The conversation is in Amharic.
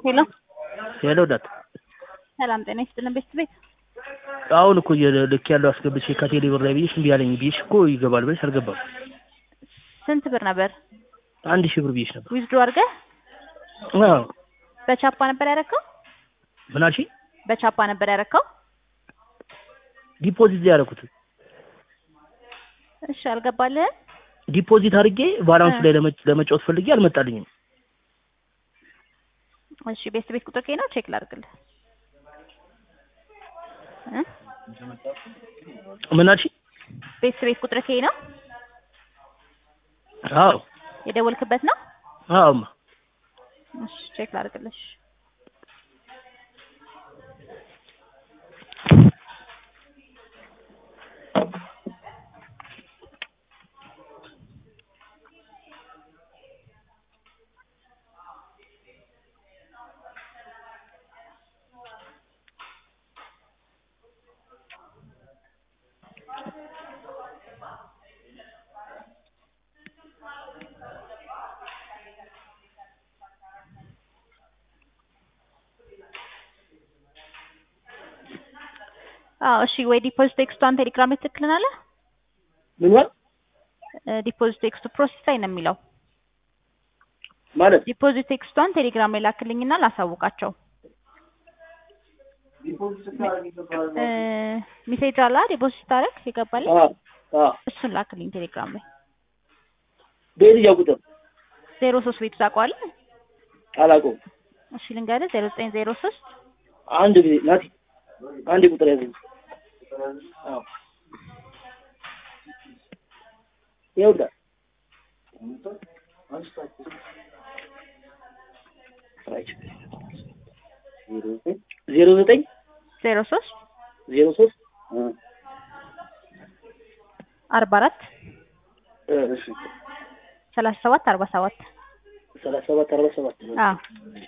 ሄሎ ሄሎ ዳት ሰላም ጤና ይስጥልን ቤት ቤት አሁን እኮ ልክ ያለው አስገብቼ ከቴሌ ብር ላይ ብዬሽ እምቢ አለኝ ብዬሽ እኮ ይገባል ብለሽ አልገባም። ስንት ብር ነበር አንድ ሺህ ብር ብዬሽ ነበር። ዊዝድሮ አድርገህ አዎ በቻፓ ነበር ያረከው? ምን አልሽኝ? በቻፓ ነበር ያረከው? ዲፖዚት ላይ ያደረኩት እሺ አልገባልህም? ዲፖዚት አድርጌ ባላንሱ ላይ ለመ- ለመጫወት ፈልጌ አልመጣልኝም። እሺ ቤት ቤት ቁጥር ከይ ነው ቼክ ላድርግልህ እ ምን አልሽኝ? ቤት ቤት ቁጥር ከይ ነው አዎ የደወልክበት ነው? አዎማ እሺ ቼክ ላድርግልሽ አዎ እሺ ወይ ዲፖዚት ቴክስቷን ቴሌግራም ላይ ትልክልናለህ? ምን ማለት ዲፖዚት ቴክስቱ ፕሮሰስ ላይ ነው የሚለው ማለት ዲፖዚት ቴክስቷን ቴሌግራም ላይ ላክልኝና ላሳውቃቸው እ ሜሴጅ አላ ዲፖዚት ስታደርግ ይገባል አዎ አዎ እሱን ላክልኝ ቴሌግራም ላይ በየትኛው ቁጥር ዜሮ ሶስት ቤቱ ታውቀዋለህ አላውቀውም። እሺ ልንገርህ ዜሮ ዘጠኝ ዜሮ ሶስት አንድ ጊዜ ናቲ አንድ ቁጥር ያዘኝ። አዎ ይኸውልህ ዜሮ ዘጠኝ ዜሮ ሶስት ዜሮ ሶስት አርባ አራት እሺ ሰላሳ ሰባት አርባ ሰባት ሰላሳ ሰባት አርባ ሰባት አዎ